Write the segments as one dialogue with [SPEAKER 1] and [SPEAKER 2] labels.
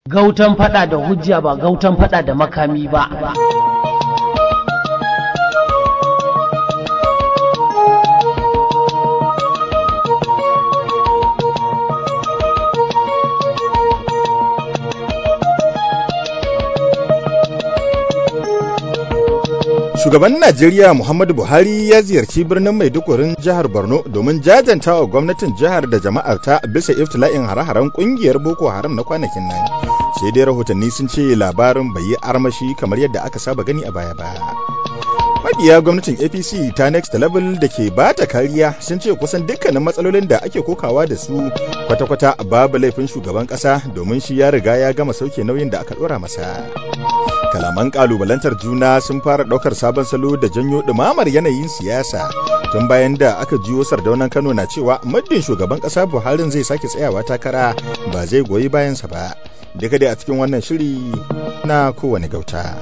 [SPEAKER 1] Gautan fada da hujja ba gautan fada da makami ba.
[SPEAKER 2] Shugaban Najeriya Muhammadu Buhari ya ziyarci birnin Maidugurin jihar Borno domin jajanta wa gwamnatin jihar da jama'arta bisa iftila'in hare-haren kungiyar Boko Haram na kwanakin nan. Sai dai rahotanni sun ce labarin bai yi armashi kamar yadda aka saba gani a baya-baya. Mabiya gwamnatin APC ta Next Level da ke ba ta kariya sun ce kusan dukkanin matsalolin da ake kokawa da su kwata-kwata babu laifin shugaban ƙasa domin shi ya riga ya gama sauke nauyin da aka ɗora masa. kalaman kalubalantar juna sun fara ɗaukar sabon salo da janyo ɗumamar yanayin siyasa tun bayan da aka jiyo sardaunan kano na cewa muddin shugaban ƙasa buharin zai sake tsayawa takara ba zai goyi bayansa ba duka dai a cikin wannan shiri na kowane gauta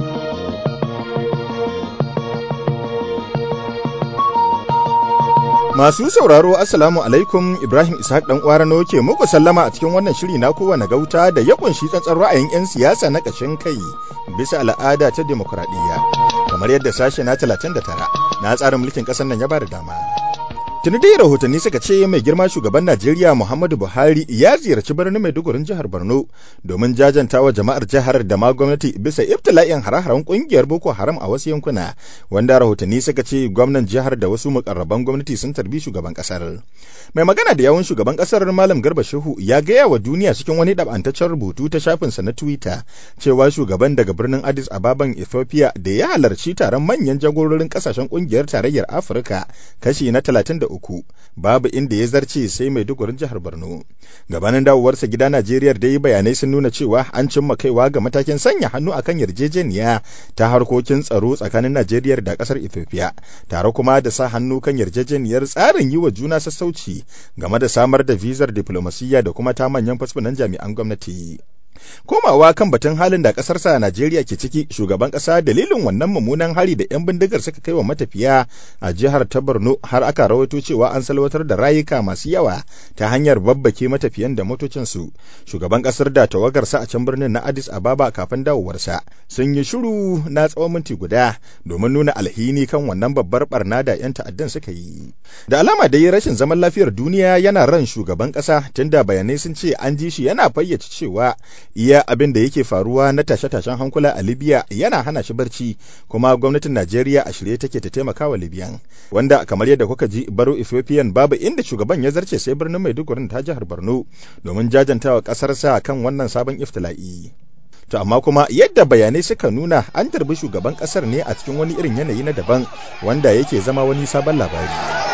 [SPEAKER 2] Masu sauraro Assalamu alaikum Ibrahim Ishaq dan Kwarano ke muku sallama a cikin wannan shiri na kowane gauta da ya kunshi tsantsar ra'ayin 'yan siyasa na ƙashin kai bisa al'ada ta demokradiyya kamar yadda sashe na 39 na tsarin mulkin ƙasar nan ya ba da dama. Tuni dai rahotanni suka ce mai girma shugaban Najeriya Muhammadu Buhari ya ziyarci birnin Maidugurin jihar Borno domin jajanta wa jama'ar jihar da ma gwamnati bisa ibtila'in hare-haren kungiyar Boko Haram a wasu yankuna wanda rahotanni suka ce gwamnan jihar da wasu mukarraban gwamnati sun tarbi shugaban kasar. Mai magana da yawun shugaban kasar Malam Garba Shehu ya gaya wa duniya cikin wani ɗabantaccen rubutu ta shafinsa na Twitter cewa shugaban daga birnin Addis Ababan Ethiopia da ya halarci taron manyan jagororin kasashen kungiyar tarayyar Afirka kashi na 33 uku babu inda ya zarce sai mai dugurin jihar Borno. Gabanin dawowarsa gida Najeriya da yi bayanai sun nuna cewa an cimma kaiwa ga matakin sanya hannu akan yarjejeniya ta harkokin tsaro tsakanin Najeriya da kasar Ethiopia, tare kuma da sa hannu kan yarjejeniyar tsarin yi wa juna sassauci game da samar da vizar diplomasiyya da kuma ta manyan fasfunan jami'an gwamnati. komawa kan batun halin da ƙasarsa Najeriya ke ciki shugaban ƙasa dalilin wannan mummunan hari da 'yan bindigar suka kai wa matafiya a jihar ta Borno har aka rawaito cewa an salwatar da rayuka masu yawa ta hanyar babbake matafiyan da motocinsu shugaban ƙasar da tawagarsa a can birnin na Addis Ababa kafin dawowarsa sun yi shiru na tsawon minti guda domin nuna alhini kan wannan babbar barna da 'yan ta'addan suka yi da alama dai rashin zaman lafiyar duniya yana ran shugaban ƙasa tunda bayanai sun ce an ji shi yana fayyace cewa iya abin da yake faruwa na tashe-tashen hankula a Libya yana hana shi barci kuma gwamnatin Najeriya a shirye take ta taimaka wa Libyan wanda kamar yadda kuka ji baro Ethiopian babu inda shugaban ya zarce sai birnin Maiduguri ta jihar Borno domin jajantawa kasarsa kan wannan sabon iftila'i to amma kuma yadda bayanai suka nuna an tarbi shugaban kasar ne a cikin wani irin yanayi na daban wanda yake zama wani sabon labari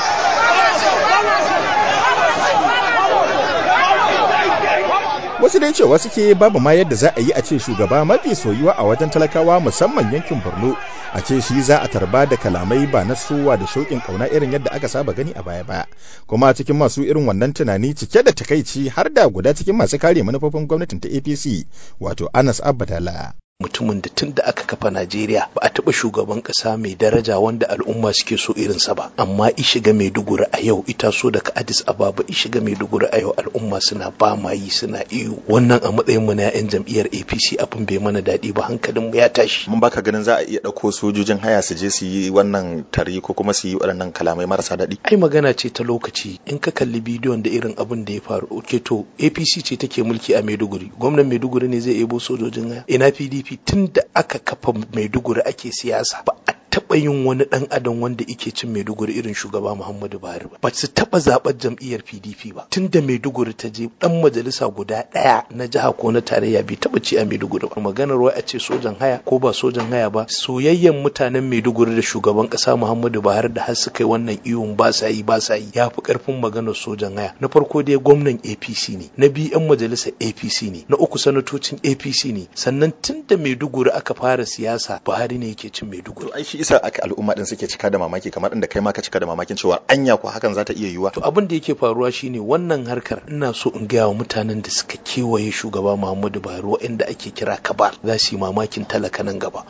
[SPEAKER 2] wasu dai cewa suke babu ma yadda za a yi a ce shugaba mafi soyuwa a wajen talakawa musamman yankin borno a ce shi za a tarba da kalamai ba na sowa da shauƙin ƙauna irin yadda aka saba gani a baya ba kuma cikin masu irin wannan tunani cike da takaici har da guda cikin masu kare manufofin gwamnatin ta apc wato anas abdala
[SPEAKER 3] mutumin da tun da aka kafa Najeriya ba a taɓa shugaban ƙasa mai daraja wanda al'umma suke so irinsa ba amma i shiga Maiduguri a yau ita so daga Addis Ababa i shiga Maiduguri a yau al'umma suna ba ma yi suna iyo wannan a matsayin mu na 'yan jam'iyyar APC abin bai mana daɗi ba hankalin mu ya tashi
[SPEAKER 2] mun baka ganin za a iya ɗauko sojojin haya su je su yi wannan tari ko kuma su yi waɗannan kalamai marasa daɗi
[SPEAKER 3] ai magana ce ta lokaci in ka kalli bidiyon da irin abin da ya faru ke to APC ce take mulki a Maiduguri gwamnan Maiduguri ne zai ebo sojojin haya ina PDP tun da aka kafa maiduguri ake siyasa ba a taɓa yin wani ɗan adam wanda ike cin maiduguri irin shugaba muhammadu buhari ba ba su taɓa zaɓar jam'iyyar pdp ba tun da maiduguri ta je ɗan majalisa guda ɗaya na jiha ko na tarayya bai taɓa ci a maiduguri ba maganar wai a ce sojan haya ko ba sojan haya ba soyayyen mutanen maiduguri da shugaban ƙasa muhammadu buhari da har suka yi wannan iyon ba sa yi ba sa yi ya fi ƙarfin maganar sojan haya na farko dai gwamnan apc ne na biyu yan majalisar apc ne na uku sanatocin apc ne sannan tun da maiduguri aka fara siyasa buhari ne yake cin maiduguri
[SPEAKER 2] ai shi isa aka al'umma din suke cika da mamaki kamar inda kai ma ka cika da mamakin cewa anya ko hakan za ta iya yiwuwa
[SPEAKER 3] to abin da yake faruwa shine wannan harkar ina so in gaya wa mutanen da suka kewaye shugaba Muhammadu Buhari waɗanda ake kira kabar za su yi mamakin talaka nan gaba kuma duk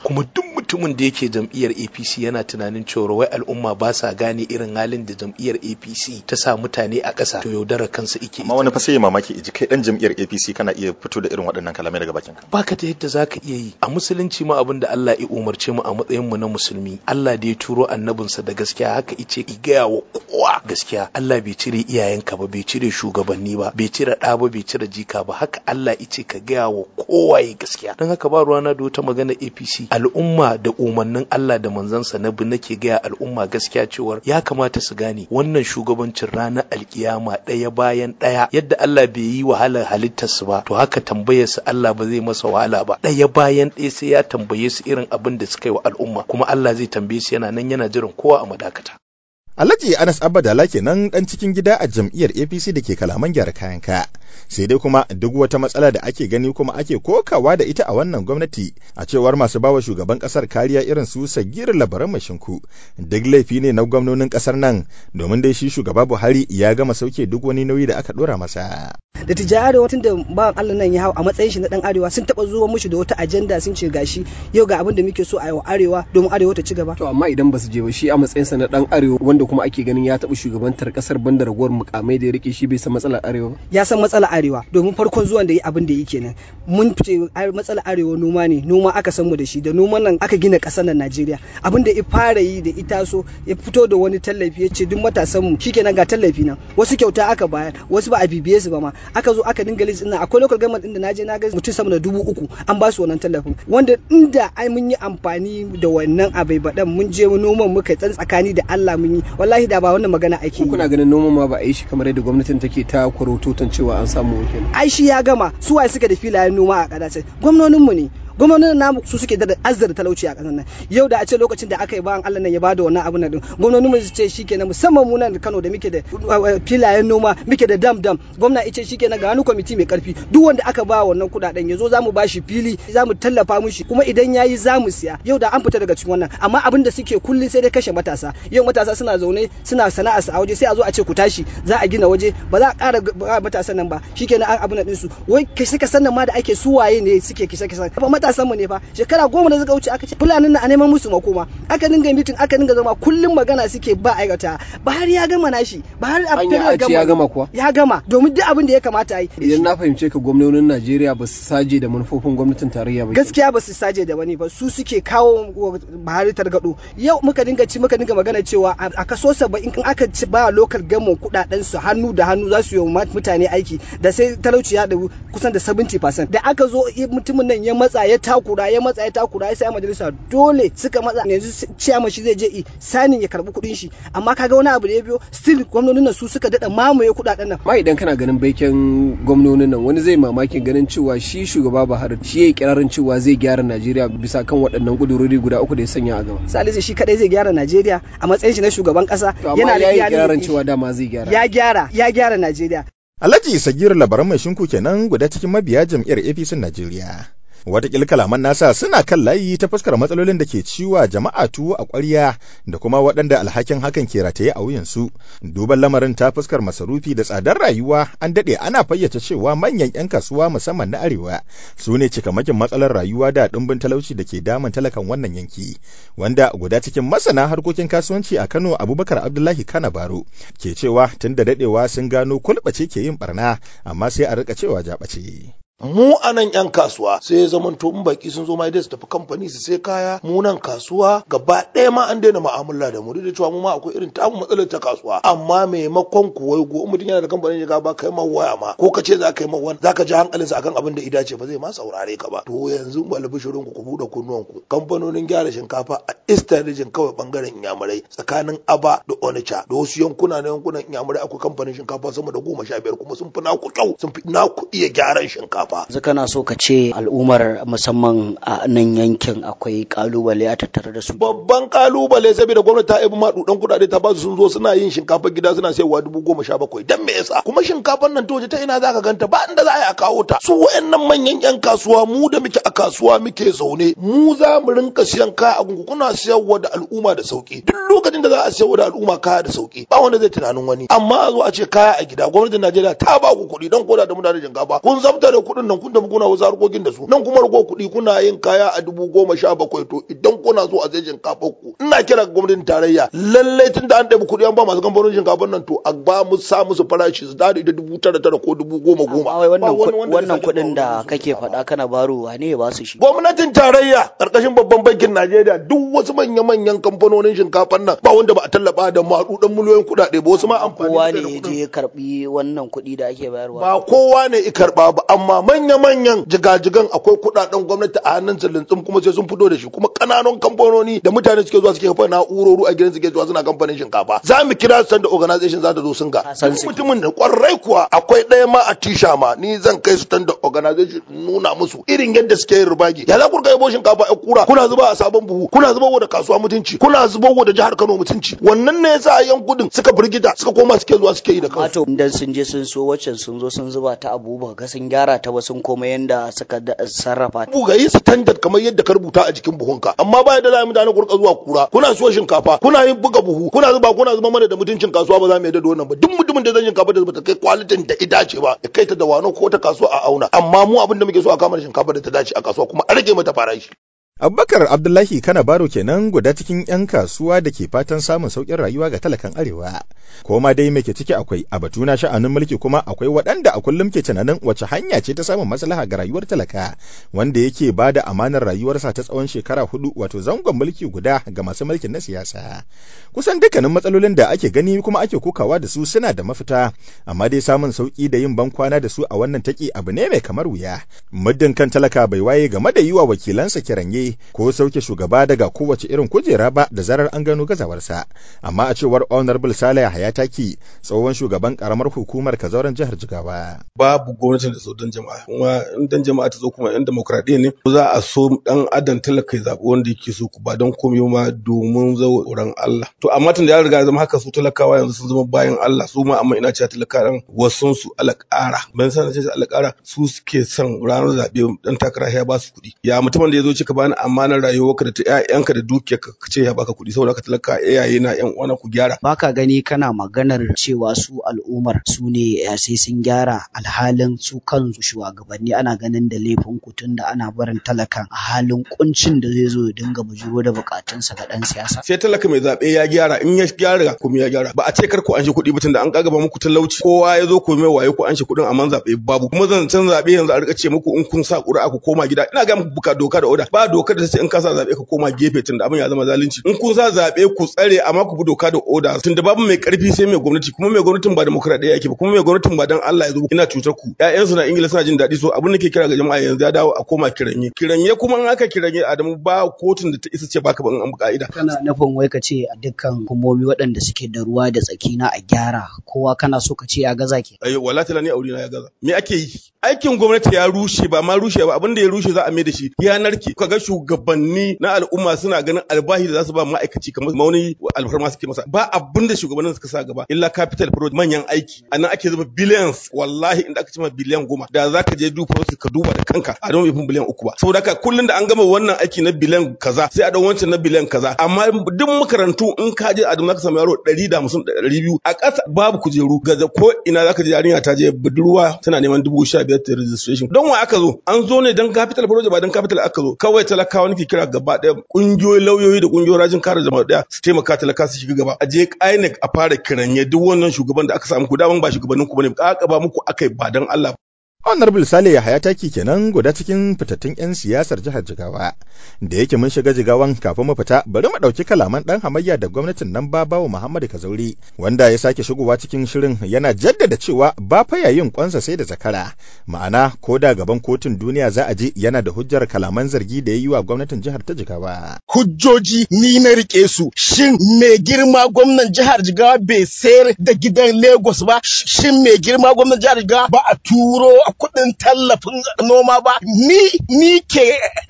[SPEAKER 3] mutumin da yake jam'iyyar APC yana tunanin cewa wai al'umma ba sa gane irin halin da jam'iyyar APC ta sa mutane a ƙasa to yaudara kansa ike
[SPEAKER 2] amma wani fa sai mamaki iji kai dan jam'iyyar APC kana iya fito da irin waɗannan kalamai daga bakin ka
[SPEAKER 3] baka da yadda zaka iya yi a musulunci ma abin da Allah ya umarce mu a matsayin mu na musulmi Allah da ya turo annabinsa da gaskiya haka ice ki gaya wa kowa gaskiya Allah bai cire iyayenka ba bai cire shugabanni ba bai cire ɗa ba bai cire jika ba haka Allah ice ka gaya wa kowa ya gaskiya don haka ba ruwana da wata magana APC al'umma da umarnin Allah da manzansa na bi nake gaya al'umma gaskiya cewar ya kamata su gane wannan shugabancin ranar alkiyama ɗaya bayan ɗaya yadda Allah bai yi wahalar halittarsu ba to haka tambayar su Allah ba zai masa wahala ba ɗaya bayan ɗaya sai ya tambaye su irin abin da suka yi wa al'umma kuma Allah zai tambaye su yana nan yana jiran kowa a madakata
[SPEAKER 2] Alhaji Anas Abadala kenan dan cikin gida a jam'iyyar APC da ke kalaman gyara kayan ka. Sai dai kuma duk wata matsala da ake gani kuma ake kokawa da ita a wannan gwamnati a cewar masu bawa shugaban kasar kariya irin su Sagir Labaran Mashinku. Duk laifi ne na gwamnonin kasar nan domin dai shi shugaba Buhari ya gama sauke duk wani nauyi da aka dora masa.
[SPEAKER 4] da tijjani arewa tun da ba Allah nan ya hau a matsayin shi na dan arewa sun taba zuwa mushi da wata ajanda sun ce gashi yau ga abin da muke so a yi wa arewa domin arewa ta ci gaba
[SPEAKER 5] to amma idan ba su je ba shi a matsayin sa na dan arewa wanda kuma ake ganin ya taba shugabantar kasar banda ragowar mukamai da ya rike shi bai san matsalar arewa
[SPEAKER 4] ya san matsalar arewa domin farkon zuwan da yi abin da yi kenan mun fice matsalar arewa noma ne noma aka san mu da shi da noman nan aka gina kasar nan Najeriya abin da ya fara yi da ita so ya fito da wani tallafi ya ce duk matasan mu shikenan ga tallafi nan wasu kyauta aka bayar wasu ba a bibiye su ba ma aka zo aka dinga list ina akwai local government din da naje na ga mutum sama da dubu uku an ba su wannan tallafin wanda inda ai mun yi amfani da wannan abai baɗan mun je noman muka tsan tsakani da Allah mun yi wallahi da ba wannan magana ake yi
[SPEAKER 5] kuna ganin noman ma ba a yi shi kamar yadda gwamnatin take ta kwarototan cewa an samu wakil
[SPEAKER 4] ai shi ya gama su waye suka da filayen noma a kadace gwamnonin mu ne gwamnonin namu su suke da azzar talauci a ƙasar nan yau da a ce lokacin da aka yi bayan Allah nan ya bada wannan abun nan gwamnonin mu su ce shikenan musamman mu nan Kano da muke da filayen noma muke da dam dam gwamna ice shikenan ga wani kwamiti mai karfi duk wanda aka ba wannan kudaden yazo zamu bashi fili zamu tallafa mishi kuma idan yayi zamu siya yau da an fita daga cikin wannan amma abin da suke kullun sai dai kashe matasa yau matasa suna zaune suna sana'a a waje sai a zo a ce ku tashi za a gina waje ba za a ƙara matasan nan ba shikenan an abin nan su wai kashe kasan nan ma da ake suwaye ne suke kisa kisa matasan mu ne fa shekara goma da suka wuce aka ce fulanin nan a neman musu makoma aka dinga mitin aka dinga zama kullum magana suke ba aikata Buhari ya gama nashi Buhari a
[SPEAKER 5] federal gama ya gama kuwa
[SPEAKER 4] ya gama domin duk abin da ya kamata yi
[SPEAKER 5] idan na fahimce ka gwamnonin Najeriya ba su saje da manufofin gwamnatin tarayya ba
[SPEAKER 4] gaskiya ba su saje da wani ba su suke kawo Buhari targado yau muka dinga ci muka dinga magana cewa a kaso 70 in aka ci ba local government kudaden su hannu da hannu za su yi mutane aiki da sai talauci ya da kusan da 70% da aka zo mutumin nan ya matsa ya takura ya matsa ya takura ya sai majalisa dole suka matsa yanzu ciyama shi zai je sanin ya karbi kuɗin shi amma kaga wani abu da ya biyo still gwamnonin nan su suka dada mamaye kuɗaɗen nan
[SPEAKER 5] ma idan kana ganin baiken gwamnonin nan wani zai mamakin ganin cewa shi shugaba Buhari shi yayi kirarin cewa zai gyara Najeriya bisa kan waɗannan kudurori guda uku da ya sanya a gaba
[SPEAKER 4] Salisu shi kadai zai gyara Najeriya a matsayin shi na shugaban kasa
[SPEAKER 5] yana da kirarin cewa dama zai gyara
[SPEAKER 4] ya gyara ya gyara Najeriya
[SPEAKER 2] Alhaji Sagir labaran mai shinku kenan guda cikin mabiya jam'iyyar APC Najeriya. Wataƙila kalaman nasa suna kan layi ta fuskar matsalolin da ke ciwa jama'a tuwo a ƙwarya da kuma waɗanda alhakin hakan ke rataye a wuyansu. Duban lamarin ta fuskar masarufi da tsadar rayuwa an daɗe ana fayyace cewa manyan 'yan kasuwa musamman na arewa su ne cikamakin matsalar rayuwa da ɗumbin talauci da ke damun talakan wannan yanki. Wanda guda cikin masana harkokin kasuwanci a Kano Abubakar Abdullahi Kana Baro ke cewa tun da daɗewa sun gano kulɓace ke yin barna amma sai a rika cewa jaɓace.
[SPEAKER 6] mu a nan yan kasuwa sai ya zama to in baki sun zo ma dai su tafi kamfani su sai kaya mu nan kasuwa gaba ɗaya ma an daina mu'amala da mu duk da cewa mu ma akwai irin tamu matsalar ta kasuwa amma maimakon ku wai go mutum yana da kamfanin shiga ba kai ma waya ma ko ka ce za ka yi ma wani za ka ji hankalinsa akan abin da ida ce ba zai ma saurare ka ba to yanzu ba albishirin ku ku buɗe kunnuwan ku kamfanonin gyara shinkafa a eastern region kawai bangaren inyamurai tsakanin aba da onitsha da wasu yankuna na yankunan inyamurai akwai kamfanin shinkafa sama da goma sha biyar kuma sun fi naku kyau sun fi naku iya gyaran shinkafa ba.
[SPEAKER 7] Yanzu kana so ka ce al'ummar musamman a nan yankin akwai kalubale a tattare da su.
[SPEAKER 6] Babban kalubale saboda gwamnati ta ibi maɗuɗan kuɗaɗe ta basu sun zo suna yin shinkafa gida suna sayarwa dubu goma sha bakwai dan me yasa kuma shinkafan nan toje ta ina za ka ganta ba inda za a yi a kawo ta su wayannan manyan yan kasuwa mu da muke a kasuwa muke zaune mu za mu rinka siyan kaya a gungu kuna siyarwa da al'umma da sauki duk lokacin da za a siyarwa da al'umma kaya da sauki ba wanda zai tunanin wani amma a zo a ce kaya a gida gwamnatin Najeriya ta ba ku kuɗi don koda da mutane shinkafa kun zabta da kuɗin kuɗin nan kun tafi kuna wasu harkokin da su nan kuma rago kuɗi kuna yin kaya a dubu goma sha bakwai to idan kuna so a zai shinkafar ku ina kira ga gwamnatin tarayya lallai tun da an ɗabi kuɗi an ba masu kamfanonin shinkafar nan to a ba mu sa musu farashi su dade da dubu tara tara ko dubu goma goma.
[SPEAKER 7] Amma wai wannan wannan kuɗin da kake faɗa kana barowa ne ya ba su shi.
[SPEAKER 6] Gwamnatin tarayya ƙarƙashin babban bankin Najeriya duk wasu manya-manyan kamfanonin shinkafar nan ba wanda ba a tallafa da maɗuɗan miliyoyin kuɗaɗe ba wasu ma amfani
[SPEAKER 7] Kowa ne ya je ya karɓi wannan kuɗi da ake bayarwa.
[SPEAKER 6] ba kowa ne i karɓa ba amma manya-manyan jigajigan akwai kuɗaɗen gwamnati a hannun su lintsum kuma sai sun fito da shi kuma ƙananan kamfanoni da mutane suke zuwa suke kafa na'urori a gidan suke zuwa suna kamfanin shinkafa za mu kira su da organization za ta zo sun ga
[SPEAKER 7] Ka san
[SPEAKER 6] duk
[SPEAKER 7] su.
[SPEAKER 6] mutumin da kwarai kuwa akwai ɗaya ma a tisha ma ni zan kai su da organization in nuna musu irin yadda suke yin rubagi ya za ku kai bo shinkafa ya kura kuna zuba a sabon buhu kuna zuba da kasuwa mutunci kuna zuba da jihar Kano mutunci wannan ne yasa a yan kudin suka firgita suka koma suke zuwa suke yi da kansu
[SPEAKER 7] Mato idan sun je sun so waccan sun zo sun zuba ta abu ba ga sun gyara ta ba sun koma yanda suka da- sarrafa ta.
[SPEAKER 6] buga yi standard kamar yadda ka rubuta a jikin buhunka amma ba da za mu mutane ku rika zuwa kura kuna so shinkafa kuna yin buga buhu kuna zuba kuna zuba mana da mutuncin kasuwa ba za mu yadda da wannan ba duk mutumin da zan shinkafa da bata kai kwalitin da ita ce ba ya kai ta da wano ko ta kasuwa a auna amma mu abin da muke so a kama da shinkafa da ta dace a kasuwa kuma a rage mata farashi
[SPEAKER 2] Abubakar Abdullahi Kana Baro kenan guda cikin 'yan kasuwa da ke fatan samun sauƙin rayuwa ga talakan Arewa. Ko ma dai me ke ciki akwai a batu na sha'anin mulki kuma akwai waɗanda a kullum ke tunanin wace hanya ce ta samun maslaha ga rayuwar talaka wanda yake ba da amanar rayuwarsa ta tsawon shekara hudu wato zangon mulki guda ga masu mulkin na siyasa. Kusan dukkanin matsalolin da ake gani kuma ake kokawa da su suna da mafita amma dai samun sauƙi da yin bankwana da su a wannan taki abu ne mai kamar wuya. Muddin kan talaka bai waye game da yi wa wakilansa kiranye ko sauke shugaba daga kowace irin kujera ba da zarar an gano gazawarsa amma a cewar honorable saleh hayataki tsohon shugaban karamar hukumar kazauran jihar jigawa
[SPEAKER 8] babu gwamnatin da so dan jama'a kuma in dan jama'a ta zo kuma yan demokradiyya ne za a so dan adam talaka ya zaɓi wanda yake so ba don komai ma domin tsoron Allah to amma tun da ya riga ya zama haka su talakawa yanzu sun zama bayan Allah su ma amma ina cewa talakawan wasun su alƙara ban san ce alƙara su suke son ranar zaɓe dan takara ya ba su kuɗi ya mutumin da ya zo cika bani amanar rayuwarka da ta ƴaƴanka da dukiyarka ka ce ya baka kuɗi saboda ka talaka iyaye na ƴan uwana ku gyara
[SPEAKER 7] Baka gani kana maganar cewa su al'ummar su ne eh, sai sun gyara alhalin su kansu shugabanni ana ganin da laifin ku tunda ana barin talakan a halin kuncin da zai zo ya dinga bujuro da bukatunsa ga dan siyasa.
[SPEAKER 8] sai talaka mai zaɓe ya gyara in ya gyara kuma ya gyara ba a ce kar ku an shi kuɗi ba tunda an kagaba muku talauci kowa ya zo ku mai waye ku an shi kuɗin amma zaɓe babu kuma zancen zaɓe yanzu a rika ce muku in kun sa ƙuri'a ku koma gida ina ga muku buka doka da oda ba dokar da ta ce in ka sa zaɓe ka koma gefe tunda abin ya zama zalunci in kun sa zaɓe ku tsare amma ku bi doka da oda tunda babu mai ƙarfi sai mai gwamnati kuma mai gwamnatin ba demokradiyya yake ba kuma mai gwamnatin ba dan Allah ya zo ina cutar ku ƴaƴansu na Ingila suna jin daɗi so abin da ke kira ga jama'a yanzu ya dawo a koma kiranye kiranye kuma in aka kiranye Adamu ba kotun da ta isa ce baka ba in an bi ka'ida
[SPEAKER 7] Kana nufin wai ka ce a dukkan hukumomi waɗanda suke da ruwa da tsaki na a gyara kowa kana so ka ce ya gaza ke.
[SPEAKER 8] ayo wala tala ni aure na ya gaza me ake yi aikin gwamnati ya rushe ba ma rushe ba abin da ya rushe za a mai da shi ya narke kaga shugabanni na al'umma suna ganin albahi da za su ba ma'aikaci kamar mauni alfarma suke masa ba abin da shugabannin suka sa gaba illa capital project manyan aiki a nan ake zuba billions wallahi inda aka ce ma biliyan goma da za ka je duba wasu ka duba da kanka a don bai biliyan uku ba saboda haka kullum da an gama wannan aiki na biliyan kaza sai a dau wancan na biliyan kaza amma duk makarantu in ka je a za ka samu yaro ɗari da hamsin ɗari biyu a ƙasa babu kujeru gaza ko ina za ka je yarinya ta je budurwa tana neman dubu sha biyar ta registration don wa aka zo an zo ne don capital project ba don capital aka zo kawai talakawa nake kira gaba ɗaya ƙungiyoyin lauyoyi da ƙungiyoyin rajin kare jama'a ɗaya su taimaka talaka su shiga gaba a je INEC a fara kiranye duk wannan shugaban da aka samu ku daman ba shugabannin ku bane ka ba muku akai ba don Allah
[SPEAKER 2] Honorable Sale Yahaya taki kenan guda cikin fitattun 'yan siyasar jihar Jigawa. Da yake mun shiga Jigawan kafin mu fita, bari mu ɗauki kalaman ɗan hamayya da gwamnatin nan Babawo Muhammadu Kazauri, wanda ya sake shigowa cikin shirin yana jaddada cewa ba fa yayin kwansa sai da zakara. Ma'ana ko da gaban kotun duniya za a je yana da hujjar kalaman zargi da ya yi wa gwamnatin jihar ta Jigawa.
[SPEAKER 9] hujjoji ni na rike su shin mai girma gwamnan jihar jigawa bai sayar da gidan lagos ba shin mai girma gwamnan jihar jigawa ba a turo kuɗin tallafin noma ba ni ni ke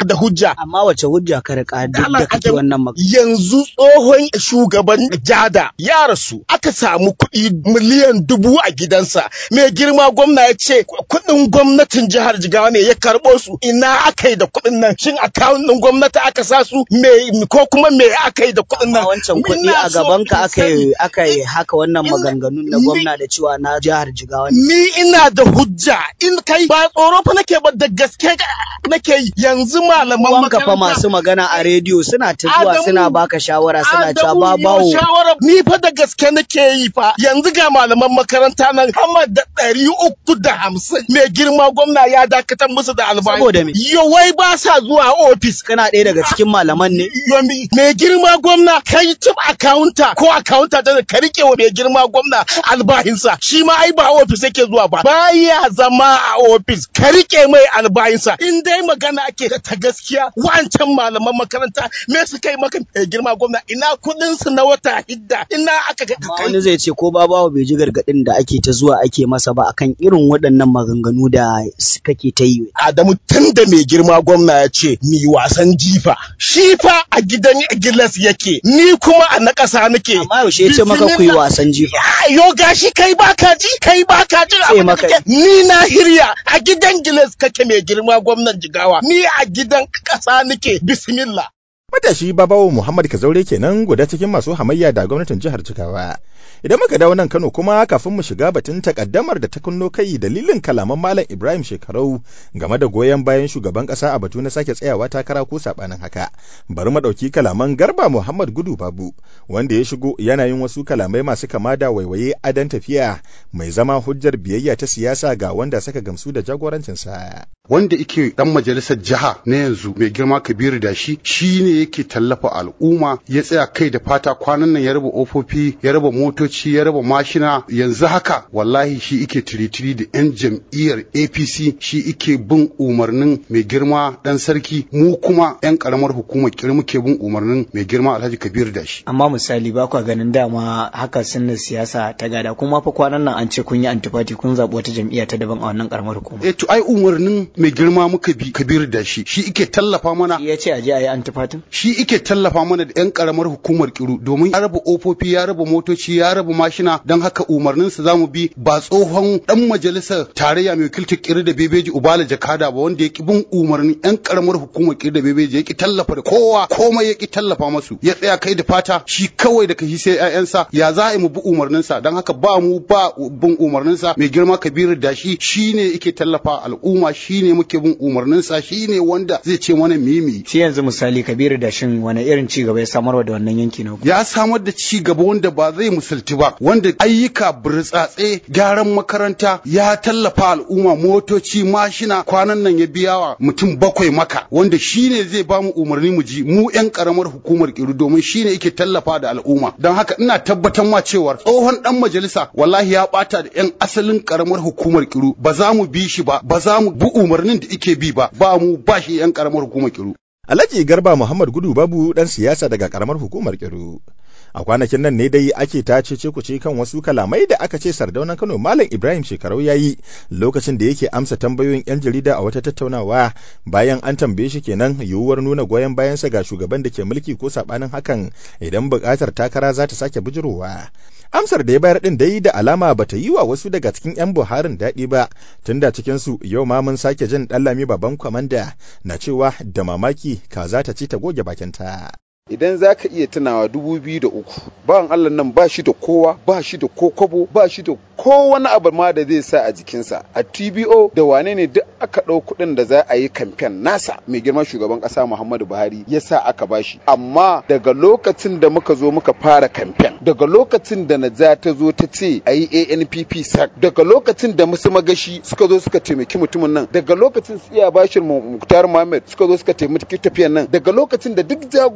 [SPEAKER 9] da hujja
[SPEAKER 7] amma wace hujja ka rika duk da kake wannan magana
[SPEAKER 9] yanzu tsohon shugaban jada ya rasu aka samu kuɗi miliyan dubu a gidansa mai girma gwamna ya ce kuɗin gwamnatin jihar jigawa ne ya karɓo su ina aka yi da kuɗin nan shin akawun ɗin gwamnati aka sa su me ko kuma me aka yi da kuɗin nan
[SPEAKER 7] wancan kuɗi a gaban ka aka yi aka yi haka wannan maganganun na gwamna da cewa na jihar jigawa
[SPEAKER 9] ni ina da hujja in kai ba tsoro fa nake ba da gaske nake yi yanzu malaman
[SPEAKER 7] wanka fa masu magana a rediyo suna ta zuwa suna baka shawara suna cewa ba bawo
[SPEAKER 9] shawara ni fa da gaske nake yi fa yanzu ga malaman makaranta nan hamar da ɗari uku da hamsin mai girma gwamna ya dakatar musu da albashi
[SPEAKER 7] saboda me
[SPEAKER 9] wai ba sa zuwa ofis
[SPEAKER 7] kana ɗaya daga cikin malaman ne
[SPEAKER 9] mai girma gwamna kai tip akawunta ko akawunta da ka rike wa mai girma gwamna albahinsa shi ma ai ba ofis yake zuwa ba baya zama a ofis ka rike mai albahinsa in dai magana ake ta gaskiya wancan malaman makaranta me suka yi maka mai girma gwamna ina kudin su na wata hidda ina aka ga
[SPEAKER 7] wani zai ce ko babawa bai ji gargadin da ake ta zuwa ake masa ba akan irin waɗannan maganganu da kake ta yi
[SPEAKER 9] Adamu tun da mai girma gwamna ya ce mi wasan jifa shi fa a gidan gilas yake ni kuma a na ƙasa nake
[SPEAKER 7] amma yaushe ya ce maka ku yi wasan jifa
[SPEAKER 9] yo gashi kai baka ji kai baka ji
[SPEAKER 7] sai maka
[SPEAKER 9] ni na hirya a gidan gilas kake mai girma gwamnan jigawa ni a gidan ƙasa nake bismillah
[SPEAKER 2] Matashi Babawo Muhammad Kazaure kenan guda cikin masu hamayya da gwamnatin jihar Jigawa. Idan muka dawo nan Kano kuma kafin mu shiga batun takaddamar da ta kunno kai dalilin kalaman Malam Ibrahim Shekarau game da goyon bayan shugaban kasa a batu na sake tsayawa takara ko sabanin haka. Bari mu dauki kalaman Garba Muhammad Gudu Babu wanda ya shigo yana yin wasu kalamai masu kama da waiwaye adan tafiya mai zama hujjar biyayya ta siyasa ga wanda saka gamsu da jagorancinsa.
[SPEAKER 10] Wanda ike dan majalisar jiha na yanzu mai girma Kabiru da shi shine yake tallafa al'umma ya tsaya kai da fata kwanan nan ya raba ofofi ya raba motoci ya raba mashina yanzu haka wallahi shi ike tiritiri da yan jam'iyyar apc shi ike bin umarnin mai girma dan sarki mu kuma yan karamar hukumar kiri muke bin umarnin mai girma alhaji kabir da shi
[SPEAKER 11] amma misali ba kwa ganin dama haka sunna siyasa ta gada kuma fa kwanan nan an ce kun yi antifati kun zaɓi wata jam'iyya ta daban a wannan karamar hukuma
[SPEAKER 10] eh to ai umarnin mai girma muka bi kabir da shi shi ike tallafa mana
[SPEAKER 11] ya ce a je a yi antifatin
[SPEAKER 10] shi ike tallafa mana da 'yan karamar hukumar kiru domin ya raba ofofi ya raba motoci ya raba mashina don haka umarninsa za mu bi ba tsohon dan majalisar tarayya mai wakiltar kiru da bebeji ubala jakada ba wanda ya ki bin umarnin 'yan karamar hukumar kiru da bebeji ya ki tallafa da kowa komai ya ki tallafa masu ya tsaya kai da fata shi kawai da kashi sai 'ya'yansa ya za a yi mu bi umarninsa don haka ba mu ba bin umarninsa mai girma kabiru da shi shine yake tallafa al'umma shine muke bin umarninsa shine wanda zai ce mana mimi
[SPEAKER 11] shi yanzu misali kabiru da shin wani irin ci gaba ya samarwa da wannan yanki na
[SPEAKER 10] ya samar da ci gaba wanda ba zai musulti ba wanda ayyuka burtsatse gyaran makaranta ya tallafa al'umma motoci mashina kwanan nan ya biya wa mutum bakwai maka wanda shine zai ba mu umarni mu ji mu yan karamar hukumar kiru domin shine yake tallafa da al'umma don haka ina tabbatar ma cewa tsohon dan majalisa wallahi ya bata da yan asalin karamar hukumar kiru ba za mu bi shi ba ba za mu bi umarnin da yake bi ba ba mu ba shi yan karamar hukumar kiru
[SPEAKER 2] Alhaji Garba Muhammad Gudu Babu dan siyasa daga karamar hukumar Kiru. A kwanakin nan ne dai ake ta cece kuce kan wasu kalamai da aka ce sardaunan Kano Malam Ibrahim Shekarau ya yi lokacin da yake amsa tambayoyin 'yan jarida a wata tattaunawa bayan an tambaye shi kenan yiwuwar nuna goyon bayansa ga shugaban da ke mulki ko sabanin hakan idan buƙatar takara za ta sake bijirowa. amsar da ya bayar din dai da alama bata yi wa wasu daga cikin 'yan buharin daɗi ba tunda cikinsu yau ma mun sake jin ɗallami baban kwamanda na cewa da mamaki kaza ta ci ta goge bakinta.
[SPEAKER 12] idan za ka iya tunawa dubu biyu da uku bawan allah nan ba shi da kowa ba shi da ko kwabo ba shi da ko wani abu ma da zai sa a jikinsa a tbo da wane ne duk aka ɗau kuɗin da za a yi kamfen nasa mai girman shugaban ƙasa muhammadu buhari ya sa aka bashi amma daga lokacin da muka zo muka fara kamfen daga lokacin da naja ta zo ta ce a yi anpp sac daga lokacin da musu magashi suka zo suka taimaki mutumin nan daga lokacin su iya bashin muktar muhammad suka zo suka taimaki tafiyan nan daga lokacin da duk jagorori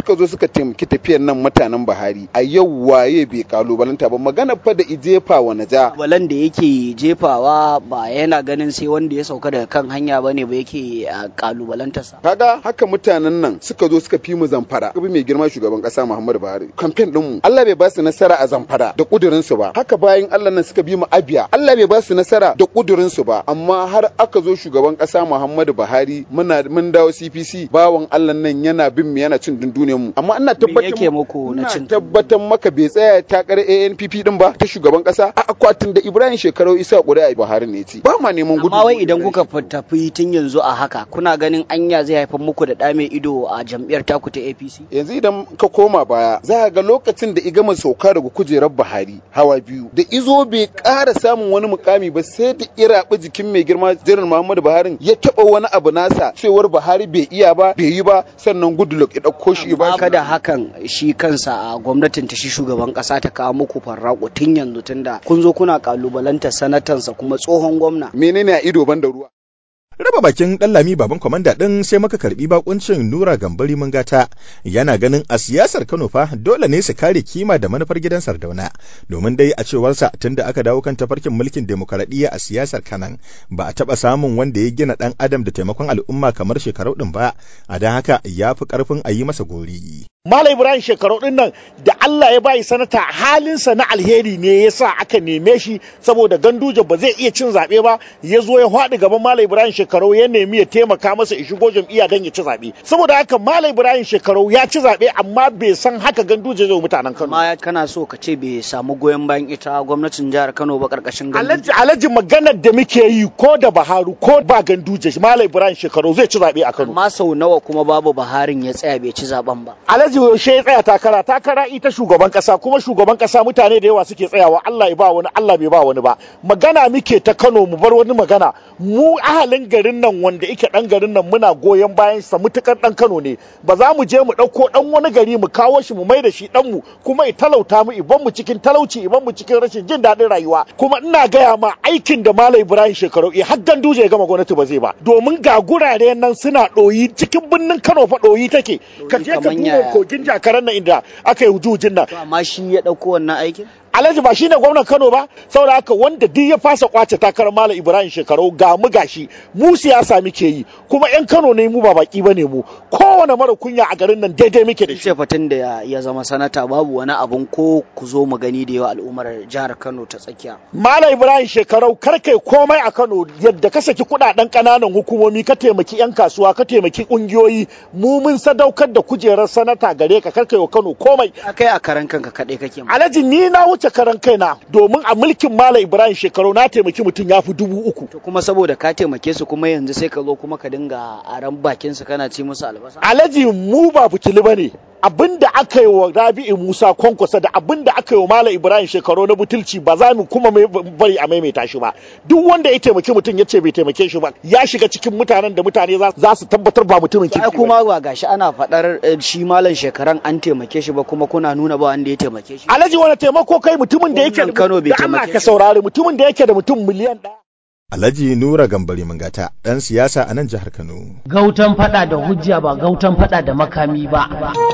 [SPEAKER 12] suka zo suka taimaki tafiyar nan mutanen Buhari a yau waye bai kalubalanta ba magana fa da ijefa wa naja
[SPEAKER 7] balan da yake jefawa ba yana ganin sai wanda ya sauka daga kan hanya bane ba yake kalubalantarsa
[SPEAKER 12] kaga haka mutanen nan suka zo suka fi mu zamfara kabi mai girma shugaban kasa Muhammadu Buhari kamfen din mu Allah bai ba su nasara a zamfara da kudurin su ba haka bayan Allah nan suka bi mu abiya Allah bai ba su nasara da kudurin su ba amma har aka zo shugaban kasa Muhammadu Buhari muna mun dawo CPC bawan Allah nan yana bin mu yana cin dunduniyar mu amma ina tabbatar
[SPEAKER 7] yake muku na cin
[SPEAKER 12] tabbatar maka bai tsaya takar ANPP din ba ta shugaban kasa a akwatin da Ibrahim Shekarau Isa Ƙuri'a Buhari ne ci ba ma neman gudu
[SPEAKER 7] amma wai idan kuka tafi tun yanzu a haka kuna ganin anya zai haifar muku da ɗa mai ido a jam'iyyar taku ta APC
[SPEAKER 12] yanzu idan ka koma baya za ka ga lokacin da igama sauka daga kujerar Buhari hawa biyu da izo bai ƙara samun wani mukami ba sai da iraɓi jikin mai girma jiran Muhammadu Buhari ya taɓa wani abu nasa cewar Buhari bai iya ba bai yi ba sannan Goodluck ya ɗauko shi ba
[SPEAKER 7] kada hakan shi kansa a gwamnatin ta shi shugaban ƙasa ta kawo muku farraƙo tun yanzu tunda kun zo kuna kalubalantar sanatansa kuma tsohon gwamna
[SPEAKER 12] menene a ido ban da ruwa
[SPEAKER 2] raba bakin ɗan lami baban kwamanda ɗin sai maka karɓi bakuncin nura gambari mungata yana ganin a siyasar kano fa dole ne su kare kima da manufar gidan sardauna domin dai a cewarsa tunda aka dawo kan tafarkin mulkin demokaradiyya a siyasar kanan ba a taɓa samun wanda ya gina ɗan adam da taimakon al'umma kamar shekarau ɗin ba a don haka ya fi ƙarfin a yi masa gori.
[SPEAKER 13] Malam Ibrahim shekaru din nan da Allah ya bayi sanata halinsa na alheri ne ya sa aka neme shi saboda ganduje ba zai iya cin zaɓe ba ya zo ya faɗi gaban Malam Ibrahim shekaru ya nemi ya taimaka masa ya shigo jam'iyya don ya ci zaɓe. Saboda haka Malam Ibrahim shekaru ya ci zaɓe amma bai san haka ganduje zai mutanen Kano.
[SPEAKER 7] Amma kana so ka ce bai samu goyon bayan ita gwamnatin jihar Kano ba karkashin
[SPEAKER 13] ganduje. Alhaji maganar da muke yi ko da Baharu ko ba ganduje Malam Ibrahim shekaru zai ci zaɓe a Kano.
[SPEAKER 7] Amma sau nawa kuma babu Baharin ya tsaya bai ci zaɓen ba.
[SPEAKER 13] Alhaji yaushe ya tsaya takara takara ita shugaban kasa kuma shugaban kasa mutane da yawa suke tsayawa Allah ya ba wani Allah bai ba wani ba magana muke ta Kano mu bar wani magana mu ahalin garin nan wanda yake dan garin nan muna goyon bayan sa mutukar dan Kano ne ba za mu je mu dauko dan wani gari mu kawo shi mu mai da shi dan mu kuma i talauta mu iban mu cikin talauci iban mu cikin rashin jin daɗin rayuwa kuma ina gaya ma aikin da Malam Ibrahim Shekaru i har ganduje ya gama gwamnati ba zai ba domin ga gurare nan suna ɗoyi cikin birnin Kano fa ɗoyi take ka je ka duba kogin jakaran nan inda aka yi hujujin nan.
[SPEAKER 7] Amma shi ya ɗauko wannan aikin?
[SPEAKER 13] Alhaji ba shine gwamnan Kano ba saboda haka wanda duk ya fasa kwace takarar Malam Ibrahim Shekaru ga mu gashi mu siyasa muke yi kuma yan Kano ne mu ba baki bane mu kowane mara kunya a garin nan daidai muke da shi.
[SPEAKER 7] Ce fatin da ya zama sanata babu wani abun ko ku zo mu gani da yawa al'ummar jihar Kano ta tsakiya.
[SPEAKER 13] Malam Ibrahim Shekaru kar kai komai a Kano yadda ka saki kudaden kananan hukumomi ka taimaki yan kasuwa ka taimaki kungiyoyi mu mun sadaukar da kujerar sanata gare ka kar kai wa Kano komai.
[SPEAKER 7] Akai a karan kanka kadai kake.
[SPEAKER 13] Alhaji ni na wuce karan kaina domin a mulkin Malam Ibrahim shekaru na taimaki mutum ya fi dubu uku.
[SPEAKER 7] To kuma saboda ka taimake su kuma yanzu sai ka zo kuma ka dinga aran bakin su kana ci musu albasa.
[SPEAKER 13] Alhaji mu ba fitili bane. abin da aka yi wa Rabi'u Musa Kwankwasa da abin da aka yi wa Malam Ibrahim shekaru na butulci ba za mu kuma bari a maimaita shi ba duk wanda ya taimaki mutum ya ce bai taimake shi ba ya shiga cikin mutanen da mutane za su tabbatar ba mutumin kirki
[SPEAKER 7] ba kuma ba gashi ana faɗar shi Malam shekaran an taimake shi ba kuma kuna nuna ba wanda ya taimake shi
[SPEAKER 13] Alhaji wani taimako kai mutumin da yake
[SPEAKER 7] Kano bai
[SPEAKER 13] da Allah ka saurari mutumin da yake da mutum miliyan ɗaya
[SPEAKER 2] Alhaji Nura Gambari Mangata ɗan siyasa a nan jihar Kano.
[SPEAKER 1] Gautan fada da hujja ba gautan fada da makami ba.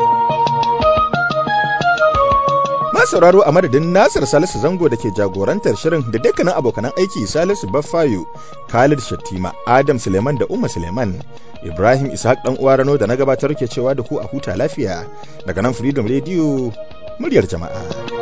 [SPEAKER 2] sauraro a madadin Nasir Salisu Zango da ke jagorantar shirin da dukkanin abokanan aiki Salisu Baffayo, Khalid Shattima, Adam Suleiman da Umma Suleiman, Ibrahim Ishaq dan uwa Rano da na gabatar ke cewa da ku a huta lafiya daga nan Freedom Radio muryar jama'a.